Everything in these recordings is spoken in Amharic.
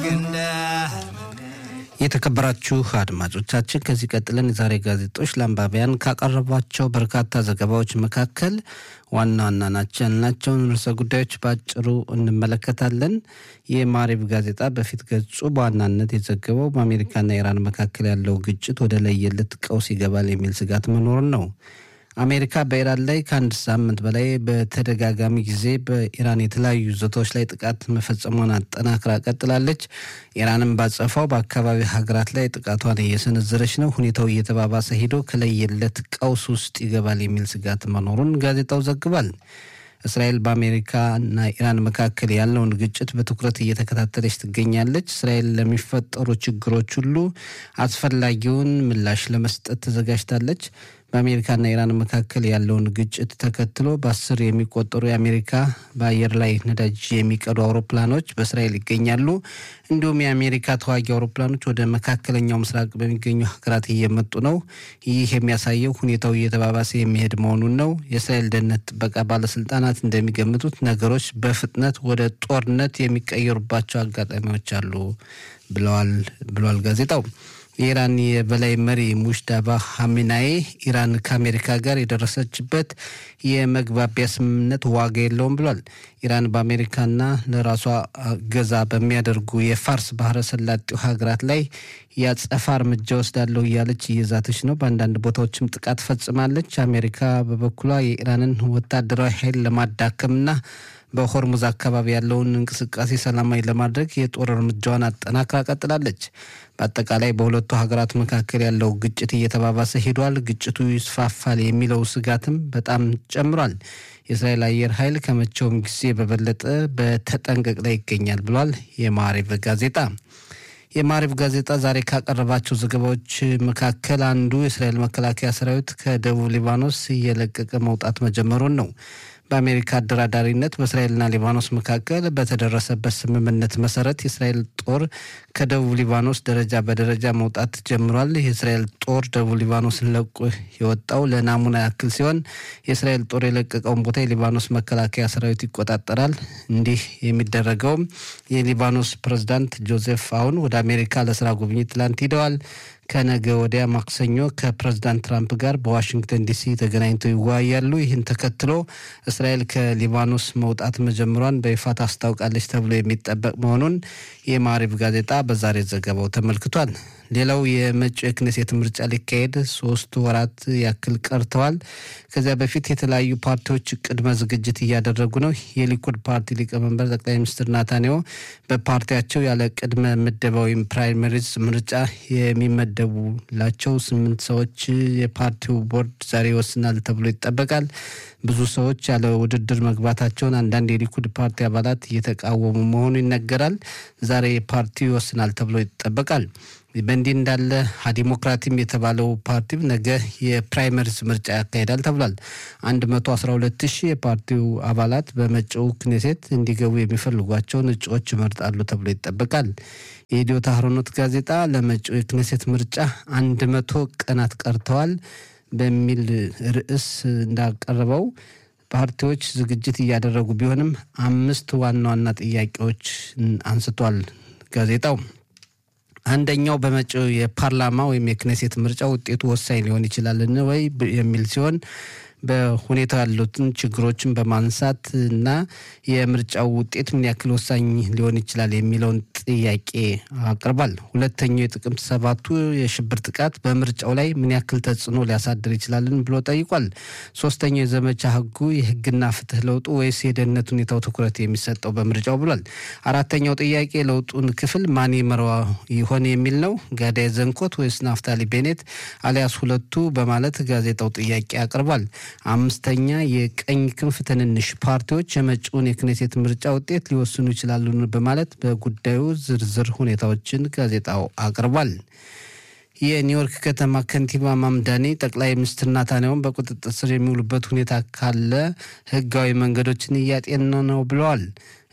የተከበራችሁ አድማጮቻችን ከዚህ ቀጥለን የዛሬ ጋዜጦች ለአንባቢያን ካቀረቧቸው በርካታ ዘገባዎች መካከል ዋና ዋና ናቸው ያልናቸውን ርዕሰ ጉዳዮች በአጭሩ እንመለከታለን። የማሪብ ጋዜጣ በፊት ገጹ በዋናነት የዘገበው በአሜሪካና ኢራን መካከል ያለው ግጭት ወደ ለየለት ቀውስ ይገባል የሚል ስጋት መኖሩን ነው። አሜሪካ በኢራን ላይ ከአንድ ሳምንት በላይ በተደጋጋሚ ጊዜ በኢራን የተለያዩ ይዞታዎች ላይ ጥቃት መፈጸሟን አጠናክራ ቀጥላለች። ኢራንም ባጸፋው በአካባቢ ሀገራት ላይ ጥቃቷን እየሰነዘረች ነው። ሁኔታው እየተባባሰ ሄዶ ከለየለት ቀውስ ውስጥ ይገባል የሚል ስጋት መኖሩን ጋዜጣው ዘግቧል። እስራኤል በአሜሪካና ኢራን መካከል ያለውን ግጭት በትኩረት እየተከታተለች ትገኛለች። እስራኤል ለሚፈጠሩ ችግሮች ሁሉ አስፈላጊውን ምላሽ ለመስጠት ተዘጋጅታለች። በአሜሪካና ኢራን መካከል ያለውን ግጭት ተከትሎ በአስር የሚቆጠሩ የአሜሪካ በአየር ላይ ነዳጅ የሚቀዱ አውሮፕላኖች በእስራኤል ይገኛሉ። እንዲሁም የአሜሪካ ተዋጊ አውሮፕላኖች ወደ መካከለኛው ምስራቅ በሚገኙ ሀገራት እየመጡ ነው። ይህ የሚያሳየው ሁኔታው እየተባባሰ የሚሄድ መሆኑን ነው። የእስራኤል ደህንነት ጥበቃ ባለስልጣናት እንደሚገምቱት ነገሮች በፍጥነት ወደ ጦርነት የሚቀየሩባቸው አጋጣሚዎች አሉ ብለዋል ብሏል ጋዜጣው። የኢራን የበላይ መሪ ሙሽታባ ሀሚናዬ ኢራን ከአሜሪካ ጋር የደረሰችበት የመግባቢያ ስምምነት ዋጋ የለውም ብሏል። ኢራን በአሜሪካና ለራሷ ገዛ በሚያደርጉ የፋርስ ባህረ ሰላጤው ሀገራት ላይ የአጸፋ እርምጃ ወስዳለሁ እያለች እየዛተች ነው። በአንዳንድ ቦታዎችም ጥቃት ፈጽማለች። አሜሪካ በበኩሏ የኢራንን ወታደራዊ ኃይል ለማዳከምና በሆርሙዝ አካባቢ ያለውን እንቅስቃሴ ሰላማዊ ለማድረግ የጦር እርምጃዋን አጠናክራ ቀጥላለች። በአጠቃላይ በሁለቱ ሀገራት መካከል ያለው ግጭት እየተባባሰ ሄዷል። ግጭቱ ይስፋፋል የሚለው ስጋትም በጣም ጨምሯል። የእስራኤል አየር ኃይል ከመቼውም ጊዜ በበለጠ በተጠንቀቅ ላይ ይገኛል ብሏል የማሪቭ ጋዜጣ። የማሪቭ ጋዜጣ ዛሬ ካቀረባቸው ዘገባዎች መካከል አንዱ የእስራኤል መከላከያ ሰራዊት ከደቡብ ሊባኖስ እየለቀቀ መውጣት መጀመሩን ነው። በአሜሪካ አደራዳሪነት በእስራኤልና ሊባኖስ መካከል በተደረሰበት ስምምነት መሰረት የእስራኤል ጦር ከደቡብ ሊባኖስ ደረጃ በደረጃ መውጣት ጀምሯል። የእስራኤል ጦር ደቡብ ሊባኖስን ለቆ የወጣው ለናሙና ያክል ሲሆን የእስራኤል ጦር የለቀቀውን ቦታ የሊባኖስ መከላከያ ሰራዊት ይቆጣጠራል። እንዲህ የሚደረገውም የሊባኖስ ፕሬዝዳንት ጆዜፍ አውን ወደ አሜሪካ ለስራ ጉብኝት ትላንት ሂደዋል። ከነገ ወዲያ ማክሰኞ ከፕሬዝዳንት ትራምፕ ጋር በዋሽንግተን ዲሲ ተገናኝተው ይወያያሉ። ይህን ተከትሎ እስራኤል ከሊባኖስ መውጣት መጀመሯን በይፋ ታስታውቃለች ተብሎ የሚጠበቅ መሆኑን የማሪብ ጋዜጣ በዛሬ ዘገባው ተመልክቷል። ሌላው የመጪው የክኔሴት ምርጫ ሊካሄድ ሶስት ወራት ያክል ቀርተዋል። ከዚያ በፊት የተለያዩ ፓርቲዎች ቅድመ ዝግጅት እያደረጉ ነው። የሊኩድ ፓርቲ ሊቀመንበር ጠቅላይ ሚኒስትር ናታንያሁ በፓርቲያቸው ያለ ቅድመ ምደባ ወይም ፕራይመሪዝ ምርጫ የሚመደቡላቸው ስምንት ሰዎች የፓርቲው ቦርድ ዛሬ ይወስናል ተብሎ ይጠበቃል። ብዙ ሰዎች ያለ ውድድር መግባታቸውን አንዳንድ የሊኩድ ፓርቲ አባላት እየተቃወሙ መሆኑ ይነገራል። ዛሬ ፓርቲው ይወስናል ተብሎ ይጠበቃል። በእንዲህ እንዳለ ዲሞክራቲም የተባለው ፓርቲም ነገ የፕራይመሪስ ምርጫ ያካሂዳል ተብሏል። አንድ መቶ አስራ ሁለት ሺህ የፓርቲው አባላት በመጪው ክኔሴት እንዲገቡ የሚፈልጓቸውን እጩዎች ይመርጣሉ ተብሎ ይጠበቃል። የኢትዮ ታህሮኖት ጋዜጣ ለመጪው የክኔሴት ምርጫ አንድ መቶ ቀናት ቀርተዋል በሚል ርዕስ እንዳቀረበው ፓርቲዎች ዝግጅት እያደረጉ ቢሆንም አምስት ዋና ዋና ጥያቄዎች አንስቷል ጋዜጣው። አንደኛው በመጪው የፓርላማ ወይም የክኔሴት ምርጫ ውጤቱ ወሳኝ ሊሆን ይችላልን ወይ የሚል ሲሆን በሁኔታው ያሉትን ችግሮችን በማንሳት እና የምርጫው ውጤት ምን ያክል ወሳኝ ሊሆን ይችላል የሚለውን ጥያቄ አቅርቧል። ሁለተኛው የጥቅምት ሰባቱ የሽብር ጥቃት በምርጫው ላይ ምን ያክል ተጽዕኖ ሊያሳድር ይችላልን ብሎ ጠይቋል። ሶስተኛው የዘመቻ ሕጉ የሕግና ፍትህ ለውጡ ወይስ የደህንነት ሁኔታው ትኩረት የሚሰጠው በምርጫው ብሏል። አራተኛው ጥያቄ ለውጡን ክፍል ማን ይመራው ይሆን የሚል ነው። ጋዳይ ዘንኮት ወይስ ናፍታሊ ቤኔት አሊያስ ሁለቱ በማለት ጋዜጣው ጥያቄ አቅርቧል። አምስተኛ የቀኝ ክንፍ ትንንሽ ፓርቲዎች የመጪውን የክኔሴት ምርጫ ውጤት ሊወስኑ ይችላሉ በማለት በጉዳዩ ዝርዝር ሁኔታዎችን ጋዜጣው አቅርቧል። የኒውዮርክ ከተማ ከንቲባ ማምዳኒ ጠቅላይ ሚኒስትር ናታንያሁን በቁጥጥር ስር የሚውሉበት ሁኔታ ካለ ህጋዊ መንገዶችን እያጤን ነው ብለዋል።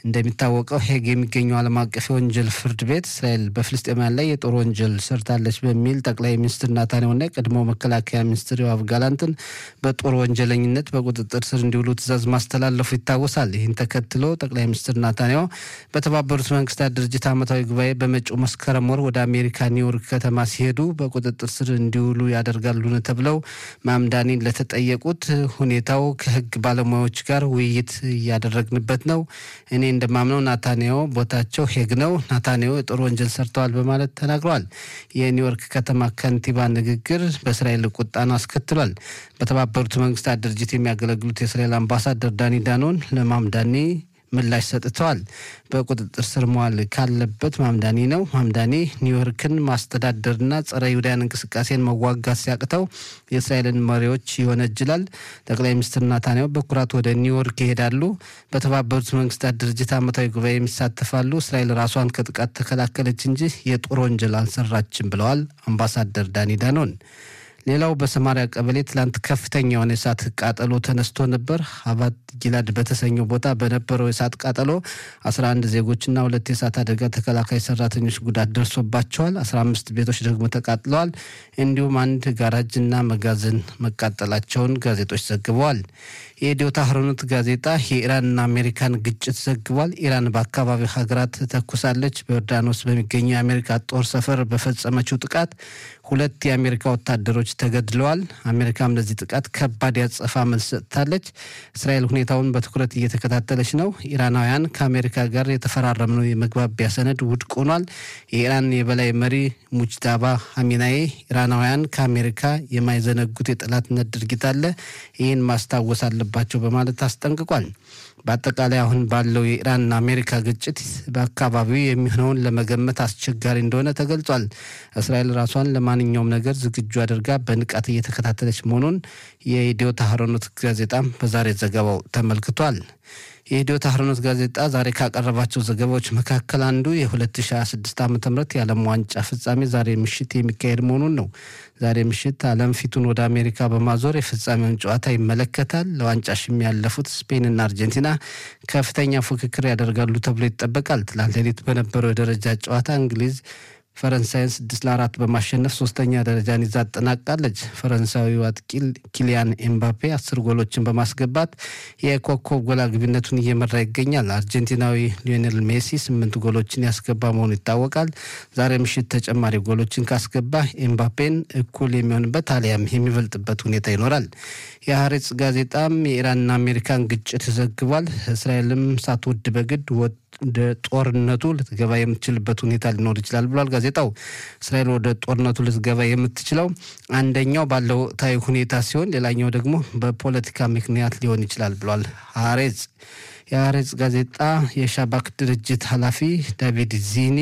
እንደሚታወቀው ሄግ የሚገኘው ዓለም አቀፍ የወንጀል ፍርድ ቤት እስራኤል በፍልስጤማውያን ላይ የጦር ወንጀል ሰርታለች በሚል ጠቅላይ ሚኒስትር ናታንያሁና የቀድሞ መከላከያ ሚኒስትር ዮአቭ ጋላንትን በጦር ወንጀለኝነት በቁጥጥር ስር እንዲውሉ ትዕዛዝ ማስተላለፉ ይታወሳል። ይህን ተከትሎ ጠቅላይ ሚኒስትር ናታንያሁ በተባበሩት መንግስታት ድርጅት ዓመታዊ ጉባኤ በመጪው መስከረም ወር ወደ አሜሪካ ኒውዮርክ ከተማ ሲሄዱ በቁጥጥር ስር እንዲውሉ ያደርጋሉን ተብለው ማምዳኒን ለተጠየቁት ሁኔታው ከህግ ባለሙያዎች ጋር ውይይት እያደረግንበት ነው። እኔ እንደማምነው ናታንያሁ ቦታቸው ሄግ ነው። ናታንያሁ የጦር ወንጀል ሰርተዋል በማለት ተናግረዋል። የኒውዮርክ ከተማ ከንቲባ ንግግር በእስራኤል ቁጣን አስከትሏል። በተባበሩት መንግስታት ድርጅት የሚያገለግሉት የእስራኤል አምባሳደር ዳኒ ዳኖን ለማምዳኒ ምላሽ ሰጥተዋል። በቁጥጥር ስር መዋል ካለበት ማምዳኒ ነው። ማምዳኒ ኒውዮርክን ማስተዳደርና ጸረ ይሁዳያን እንቅስቃሴን መዋጋት ሲያቅተው የእስራኤልን መሪዎች ይወነጅላል። ጠቅላይ ሚኒስትር ናታንያሁ በኩራት ወደ ኒውዮርክ ይሄዳሉ። በተባበሩት መንግስታት ድርጅት ዓመታዊ ጉባኤ የሚሳተፋሉ። እስራኤል ራሷን ከጥቃት ተከላከለች እንጂ የጦር ወንጀል አልሰራችም ብለዋል አምባሳደር ዳኒ ዳኖን። ሌላው በሰማሪያ ቀበሌ ትላንት ከፍተኛ የሆነ የእሳት ቃጠሎ ተነስቶ ነበር። አባት ጊላድ በተሰኘው ቦታ በነበረው የእሳት ቃጠሎ 11 ዜጎችና ሁለት የእሳት አደጋ ተከላካይ ሰራተኞች ጉዳት ደርሶባቸዋል። 15 ቤቶች ደግሞ ተቃጥለዋል። እንዲሁም አንድ ጋራጅና መጋዘን መቃጠላቸውን ጋዜጦች ዘግበዋል። የኢትዮ ታህሮኖት ጋዜጣ የኢራንና አሜሪካን ግጭት ዘግቧል። ኢራን በአካባቢው ሀገራት ተኩሳለች። በዮርዳኖስ በሚገኘው የአሜሪካ ጦር ሰፈር በፈጸመችው ጥቃት ሁለት የአሜሪካ ወታደሮች ተገድለዋል። አሜሪካም ለዚህ ጥቃት ከባድ ያጸፋ መልስ ሰጥታለች። እስራኤል ሁኔታውን በትኩረት እየተከታተለች ነው። ኢራናውያን ከአሜሪካ ጋር የተፈራረምነው የመግባቢያ ሰነድ ውድቅ ሆኗል። የኢራን የበላይ መሪ ሙጅታባ ሀሚናዬ ኢራናውያን ከአሜሪካ የማይዘነጉት የጠላትነት ድርጊት አለ፣ ይህን ማስታወስ አለባቸው በማለት አስጠንቅቋል። በአጠቃላይ አሁን ባለው የኢራንና አሜሪካ ግጭት በአካባቢው የሚሆነውን ለመገመት አስቸጋሪ እንደሆነ ተገልጿል። እስራኤል ራሷን ለማንኛውም ነገር ዝግጁ አድርጋ በንቃት እየተከታተለች መሆኑን የኢትዮ ታህሮኖት ጋዜጣም በዛሬ ዘገባው ተመልክቷል። የኢትዮ ታህሮኖት ጋዜጣ ዛሬ ካቀረባቸው ዘገባዎች መካከል አንዱ የ2026 ዓ ም የዓለም ዋንጫ ፍጻሜ ዛሬ ምሽት የሚካሄድ መሆኑን ነው። ዛሬ ምሽት ዓለም ፊቱን ወደ አሜሪካ በማዞር የፍጻሜውን ጨዋታ ይመለከታል። ለዋንጫ ሽሚ ያለፉት ስፔንና አርጀንቲና ከፍተኛ ፉክክር ያደርጋሉ ተብሎ ይጠበቃል። ትላንት ሌሊት በነበረው የደረጃ ጨዋታ እንግሊዝ ፈረንሳይን ስድስት ለአራት በማሸነፍ ሶስተኛ ደረጃን ይዛ አጠናቃለች። ፈረንሳዊው አጥቂ ኪሊያን ኤምባፔ አስር ጎሎችን በማስገባት የኮከብ ጎል አግቢነቱን እየመራ ይገኛል። አርጀንቲናዊ ሊዮኔል ሜሲ ስምንት ጎሎችን ያስገባ መሆኑ ይታወቃል። ዛሬ ምሽት ተጨማሪ ጎሎችን ካስገባ ኤምባፔን እኩል የሚሆንበት አሊያም የሚበልጥበት ሁኔታ ይኖራል። የሀሬጽ ጋዜጣም የኢራንና አሜሪካን ግጭት ዘግቧል። እስራኤልም ሳትወድ በግድ ወደ ጦርነቱ ልትገባ የምትችልበት ሁኔታ ሊኖር ይችላል ብሏል ጋዜጣው። እስራኤል ወደ ጦርነቱ ልትገባ የምትችለው አንደኛው ባለው ወቅታዊ ሁኔታ ሲሆን፣ ሌላኛው ደግሞ በፖለቲካ ምክንያት ሊሆን ይችላል ብሏል ሀሬጽ። የሀሬጽ ጋዜጣ የሻባክ ድርጅት ኃላፊ ዳቪድ ዚኒ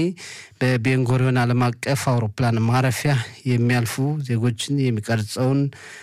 በቤንጎሪዮን ዓለም አቀፍ አውሮፕላን ማረፊያ የሚያልፉ ዜጎችን የሚቀርጸውን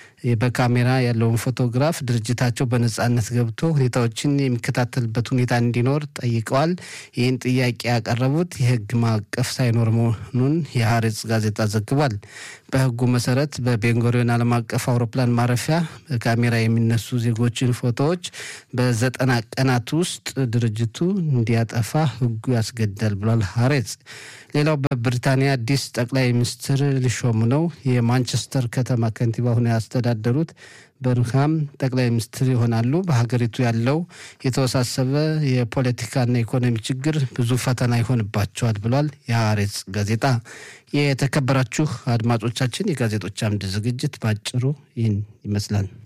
በካሜራ ያለውን ፎቶግራፍ ድርጅታቸው በነጻነት ገብቶ ሁኔታዎችን የሚከታተልበት ሁኔታ እንዲኖር ጠይቀዋል። ይህን ጥያቄ ያቀረቡት የሕግ ማዕቀፍ ሳይኖር መሆኑን የሀሬጽ ጋዜጣ ዘግቧል። በሕጉ መሰረት በቤንጎሪዮን ዓለም አቀፍ አውሮፕላን ማረፊያ በካሜራ የሚነሱ ዜጎችን ፎቶዎች በዘጠና ቀናት ውስጥ ድርጅቱ እንዲያጠፋ ሕጉ ያስገድዳል ብሏል ሀሬጽ። ሌላው በብሪታንያ አዲስ ጠቅላይ ሚኒስትር ሊሾሙ ነው። የማንቸስተር ከተማ ከንቲባ ሆነው ያስተዳደሩት በርንሃም ጠቅላይ ሚኒስትር ይሆናሉ። በሀገሪቱ ያለው የተወሳሰበ የፖለቲካና ኢኮኖሚ ችግር ብዙ ፈተና ይሆንባቸዋል ብሏል የሀሬጽ ጋዜጣ። የተከበራችሁ አድማጮቻችን የጋዜጦች አምድ ዝግጅት በአጭሩ ይህን ይመስላል።